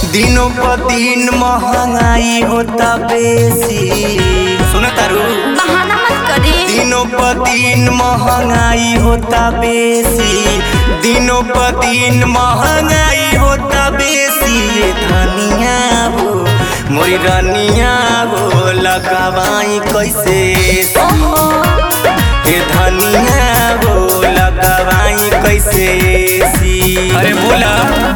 दिनों पर दिन महंगाई होता बेसी सुन तारू बहाना मत करी दिनों पर दिन महंगाई होता बेसी दिनों पर दिन महंगाई होता बेसी ये धनिया हो मोरी रनिया हो लगावाई कैसे ओहो ये धनिया हो लगावाई कैसे सी अरे बोला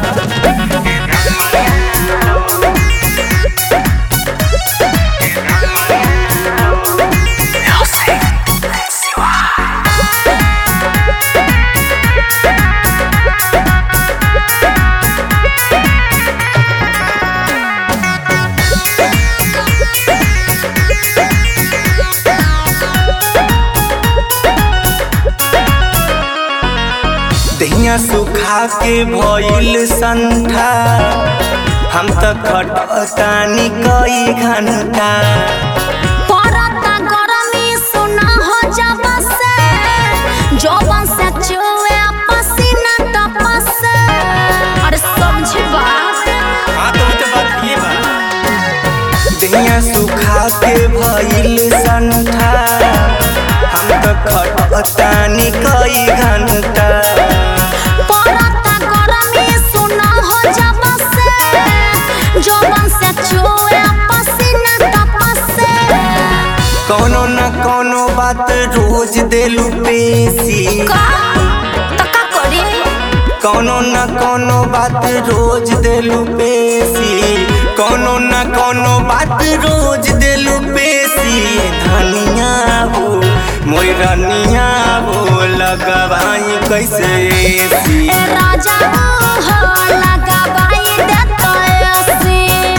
दहिया सुखा के भइल संठा हम त खटतानी कई घंटा परता गरमी सुना हो जब से जौवन से चुए पसीना तपस से अरे समझ बात हाँ तो तो बात ये बा दहिया सुखा के भइल संठा हम त खटतानी कई घंटा परता गरमी सुना हो जब से जौवन से चुए पसीना तपस से कोनो न कोनो बात रोज देलू पेशी का तो का करी कोनो न कोनो बात रोज देलू पेशी कोनो न कोनो बात रोज देलू पेशी धनिया हो मोर रनिया हो लगवाई कैसे सी ए राजा हो लगाबाई देता ऐसे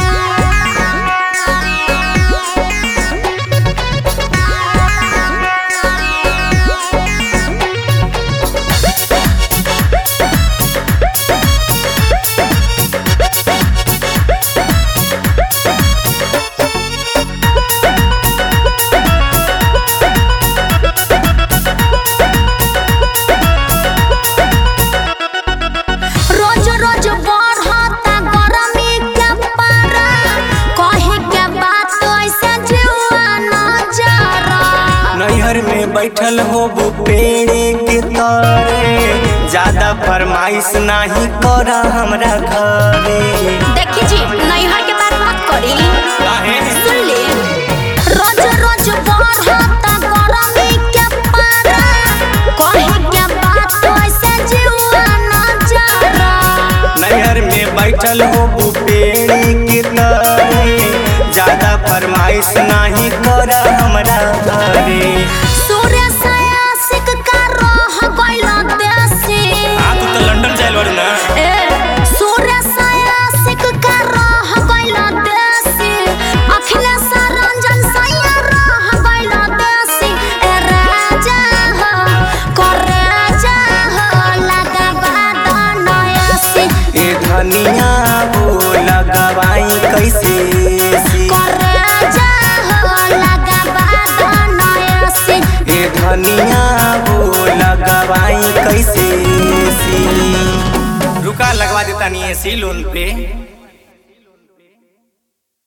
रोज रोज बढ़ता गरमी के पारा कहे के बात ऐसे जीवा न जरा नैहर में बैठल हो वो पेड़े के तरे ज्यादा फरमाइश नहीं कर हमरा घरे देखी जी नैहर के बात मत करी काहे? सुन ली रोज रोज बढ़ता गरमी के पारा कहे के बात ऐसे जीवा न जरा नैहर में बैठल हो वो पेड़ी के तरे ज्यादा फरमाइश नहीं कर हमरा घरे सूर्य से आशिक का रह गइल देसी आ तू तो लंदन जाइल बारू ना ए सूर्य से आशिक का रह गइल देसी अखिलेश रंजन सैया रह गइल देसी ए राजा हो कर राजा हो लगाबा दनयसी ए धनिया हो लगवाई कैसे सी कर राजा हो लगाबा दनयसी ए धनिया हो लगवाई कैसे सी रुका लगवा देता नहीं है सी लोन पे